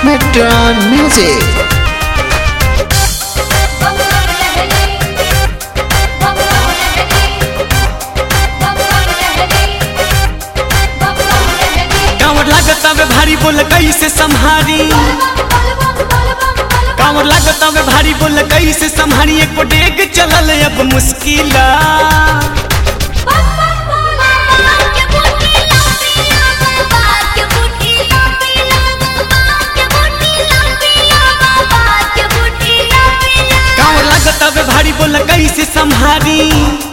Metron Music. बंगला लहरी बंगला लहरी बंगला लहरी बंगला लहरी कांवर लागत हवे भारी बोल कैसे संभारी कांवर लागत हवे भारी बोल कैसे संभारी एको डेग चलल अब मुश्किला कांवर लागत हवे भारी बोल कैसे संभारी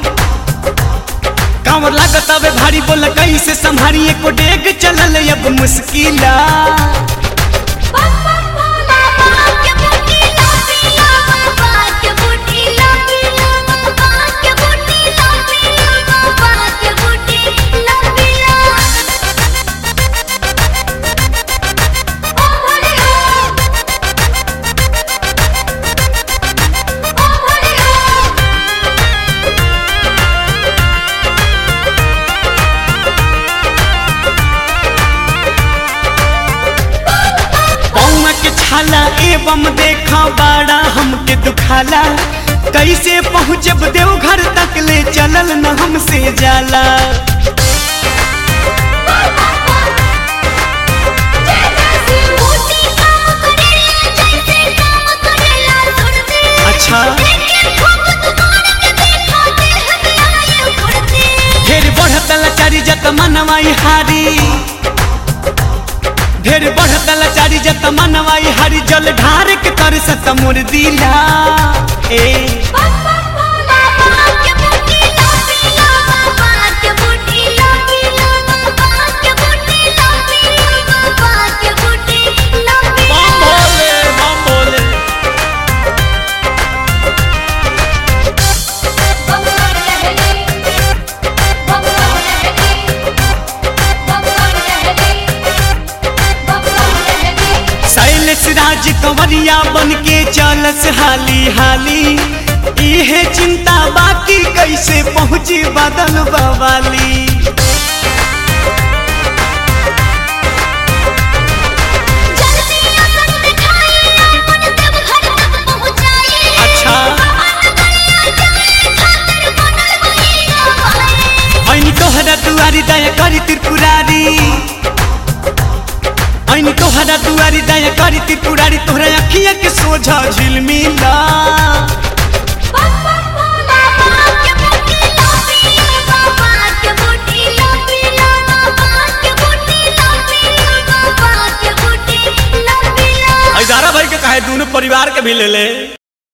कांवर लागत हवे भारी बोल कैसे संभारी एको डेग चलल अब मुश्किला पौआ के छाला एवं देखा बाड़ा हमके दुखाला कैसे पहुँचब देवघर तक ले चलल न हमसे जाला अच्छा ढेर बढ़त लाचारी जत मनवाई हारी ढेर बढ़त लाचारी जत मनवाई हारी जल ढार के तर सत मोर दिला ए बम भोले बम भोले बंगला लहरी बंगला लहरी बंगला लहरी बंगला लहरी शैलेश राज कंवरिया बन के चलस हाली हाली इहे चिंता बाकी कैसे पहुँची बदल बवाली अच्छा ऐनी तोहरा दुआरी दया करी त्रिपुरारी ऐनी तोहरा दुआरी दया करी त्रिपुरारी तोहरा अखिया के सोझा झिलमिला हजारा भाई के कहे दोनों परिवार के भी ले ले